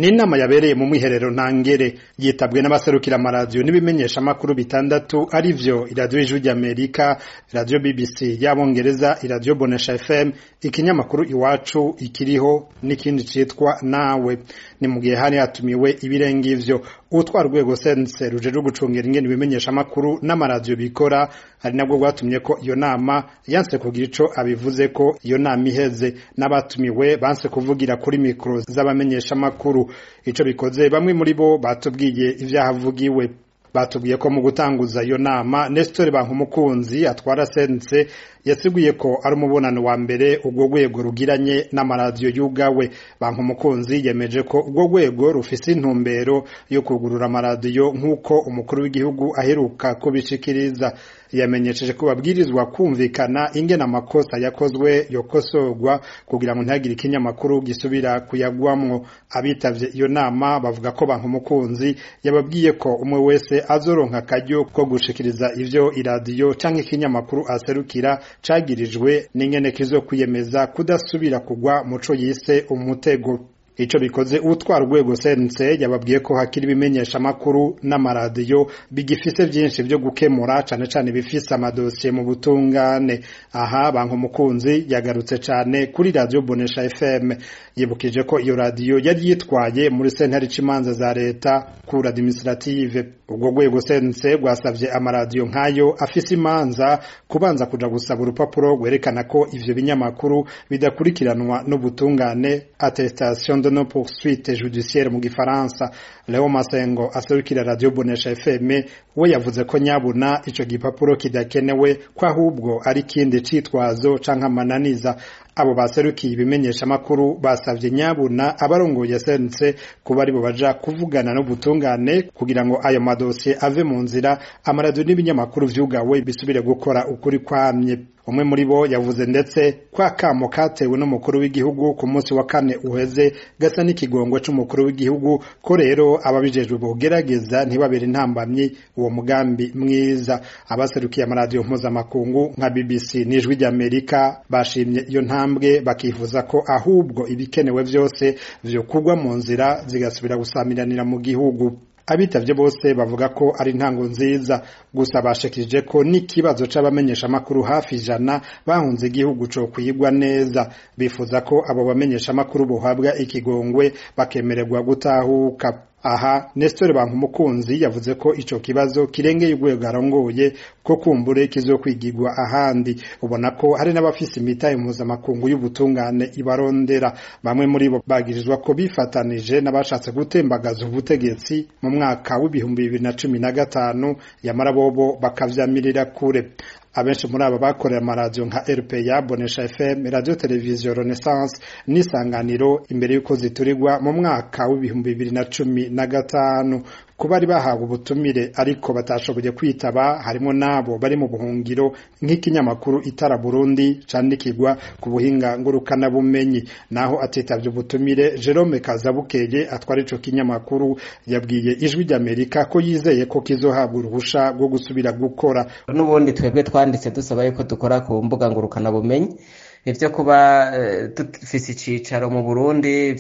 ni inama yabereye mu mwiherero ntangere yitabwe n'abaserukira amaradiyo n'ibimenyesha amakuru bitandatu ari vyo iradiyo ijwi ry'amerika iradiyo bbc y'abongereza iradiyo bonesha fm ikinyamakuru iwacu ikiriho n'ikindi citwa nawe ni mu gihe hari hatumiwe ibirenga ivyo utwara urwego sense rujejwe gucungera ingene ibimenyesha amakuru n'amaradiyo bikora ari nabwo rwatumye ko iyo nama yanse kugira ico abivuze ko iyo nama iheze n'abatumiwe banse kuvugira kuri mikoro z'abamenyesha amakuru ico bikoze bamwe muri bo batubwiye ivyahavugiwe batubwiye ko mu gutanguza iyo nama Nestor Bankumukunzi atwara sense yasiguye ko ari umubonano wa mbere ubwo rwego rugiranye n'amaradiyo yugawe Bankumukunzi yemeje ko ubwo rwego rufise intumbero yo kugurura amaradiyo nk'uko umukuru w'igihugu aheruka kubishikiriza yamenyesheje ko babwirizwa kumvikana ingene amakosa yakozwe yokosorwa kugira ngo ntihagire ikinyamakuru gisubira kuyagwamwo abitavye iyo nama bavuga ko Bankumukunzi yababwiye ko umwe wese azoronka akaryo ko gushikiriza ivyo iradiyo canke ikinyamakuru aserukira cagirijwe n'ingene kizokwiyemeza kudasubira kugwa muco yise umutego ico bikoze utwara urwego sense yababwiye ko hakiri ibimenyesha amakuru n'amaradiyo bigifise vyinshi vyo gukemura cane cane bifise amadosiye mu butungane aha banka umukunzi yagarutse cane kuri radio bonesha fm yibukije ko iyo radiyo yari yitwaye muri sentare c'imanza za leta cour administrative ubwo rwego sense rwasavye amaradiyo nk'ayo afise imanza kubanza kuja gusaba urupapuro rwerekana ko ivyo binyamakuru bidakurikiranwa n'ubutungane attestation de non poursuite judiciaire mu gifaransa Leo Masengo aserukira radio Bonesha FM we yavuze ko nyabuna ico gipapuro kidakenewe ko ahubwo ari kindi citwazo canke amananiza abo baserukiye ibimenyesha makuru basavye nyabuna abarongoye sense kuba aribo baja kuvugana n'ubutungane kugira ngo ayo madosiye ave mu nzira amaradiyo n'ibinyamakuru vyugawe bisubire gukora ukuri kwamye umwe muri bo yavuze ndetse ko akamo katewe n'umukuru w'igihugu ku munsi wa kane uheze gasa n'ikigongo c'umukuru w'igihugu ko rero ababijejwe bogerageza ntibabere intambamyi uwo mugambi mwiza abaserukiye amaradiyo mpuzamakungu nka BBC n'ijwi ry'Amerika bashimye iyo ntambwe bakifuza ko ahubwo ibikenewe vyose vyokugwa mu nzira zigasubira gusamiranira mu gihugu abitavye bose bavuga ko ari intango nziza gusa bashikirije ko n'ikibazo c'abamenyesha amakuru hafi ijana bahunze igihugu co kwigwa neza bifuza ko abo bamenyesha amakuru bohabwa ikigongwe bakemererwa gutahuka aha Nestor Bankumukunzi yavuze ko ico kibazo kirengeye urwego arongoye ko kumbure kizokwigirwa ahandi ubona ko hari n'abafise imitahe mpuzamakungu y'ubutungane ibarondera bamwe muri bo bagirizwa ko bifatanije n'abashatse gutembagaza ubutegetsi mu mwaka w'ibihumbi bibiri na cumi na gatanu yamara bobo bakavyamirira kure abenshi muri aba bakorera amaradiyo nka RPA Bonesha FM radio televiziyo Renaissance n'isanganiro imbere y'uko ziturirwa mu mwaka w'ibihumbi bibiri na cumi na gatanu ku bari bahawe ubutumire ariko batashoboye kwitaba harimo n'abo bari mu buhungiro nk'ikinyamakuru itara Burundi candikirwa ku buhinga ngurukana bumenyi naho atitavye ubutumire Jerome Kazabukeye atwara ico kinyamakuru yabwiye ijwi ry'Amerika ko yizeye ko kizohabwa uruhusha rwo gusubira gukora n'ubundi twebwe twanditse dusaba yuko dukora ku mbuga ngurukana bumenyi ivyo kuba dufise icicaro mu Burundi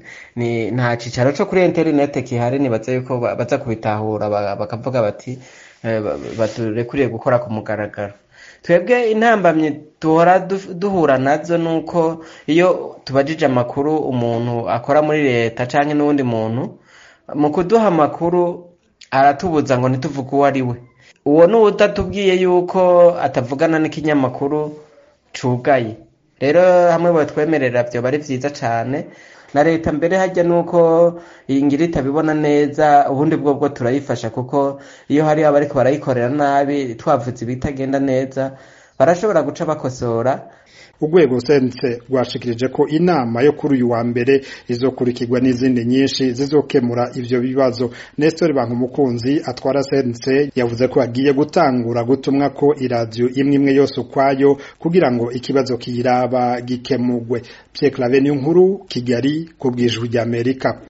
ni nta cicaro co kuri internet kihari nibaza yuko baza kubitahura bakavuga bati baturekuriye gukora ku mugaragaro twebwe intambamyi duhora duhura nazo nuko iyo tubajije amakuru umuntu akora muri leta canke n'uwundi muntu mu kuduha amakuru aratubuza ngo ntituvuge uwo ari we uwo ni utatubwiye yuko atavugana n'ikinyamakuru cugaye rero hamwe batwemerera vyoba ari vyiza cane na leta mbere hajya nuko iyi ngira itabibona neza ubundi bwo bwo turayifasha kuko iyo hari abariko barayikorera nabi twavuze ibitagenda neza barashobora guca bakosora urwego sense rwashikirije ko inama yo kuri uyu wa mbere izokurikirwa n'izindi nyinshi zizokemura ivyo bibazo Nestor Bankumukunzi atwara sense yavuze ko agiye gutangura gutumwa ko iradiyo imwe imwe yose ukwayo kugira ngo ikibazo kiyiraba gikemurwe Pierre Claver nkuru Kigali ku bwijwi ry'Amerika